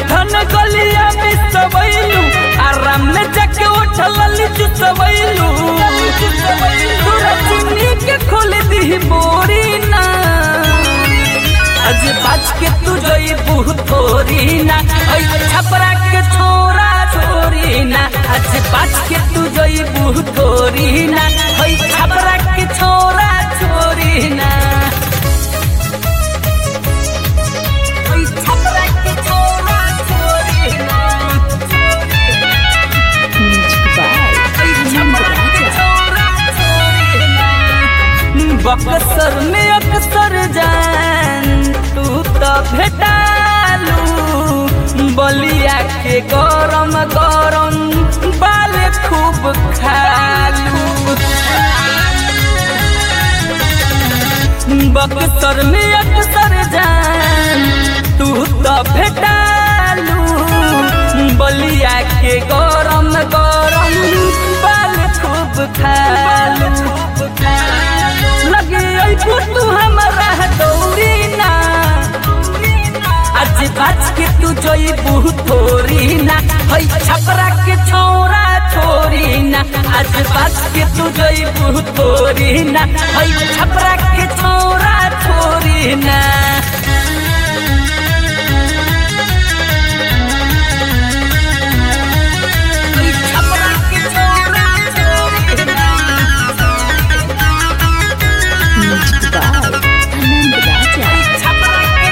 उठन गलिया में सबैलू आराम में जाके उठल लिचू सबैलू तोरा चिन्नी के खोल दी बोरी ना आज बाज के तू जोई बहुत थोरी ना ओई छपरा के छोरा छोरी ना आज बाज के तू जोई बहुत थोरी ना ओई छपरा के छोरा छोरी ना ओई छपरा के छोरा छोरी ना Music by Anand Raja. Buxar में अक्सर जान तू तो भेटालू बलिया के गरम गरम बाल खूब खालू बक्सर में अक्सर जान तू तो भेटालू बलिया के गरम गरम बाल खूब खालू लगे अइबू तू हमरा दौरी ना आज बाज के तू जइबू थोरी ना हई छपरा के छोरा छोरी ना आज बाज के तू जइबू थोरी ना हई छपरा के छोरा छोरी ना हई छपरा के छोरा छोरी ना Music by Anand Raja.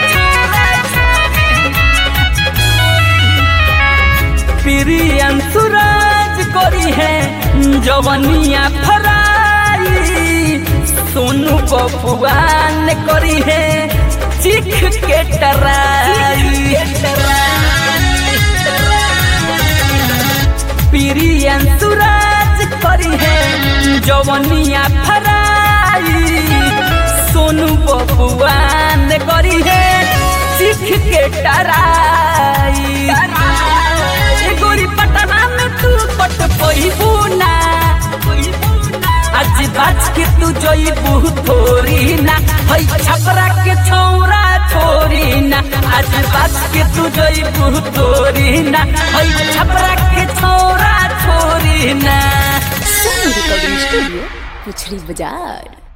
प्रियन सुराज करी है जवनिया फराई सोनू बबुआन करी है चिख के टराई प्रियन सुराज करी है जवनिया फराई सोनू बबुआन करी है चिख के टराई ए गोरी पटना में तू पट पहिबू ना आज बाज के तू जइबू थोरी ना हई छपरा के छौरा छोरी ना आज बाज के तू जइबू थोरी ना हई छपरा के छौरा छोरी ना Sony Recording Studio, Puchli Bazaar.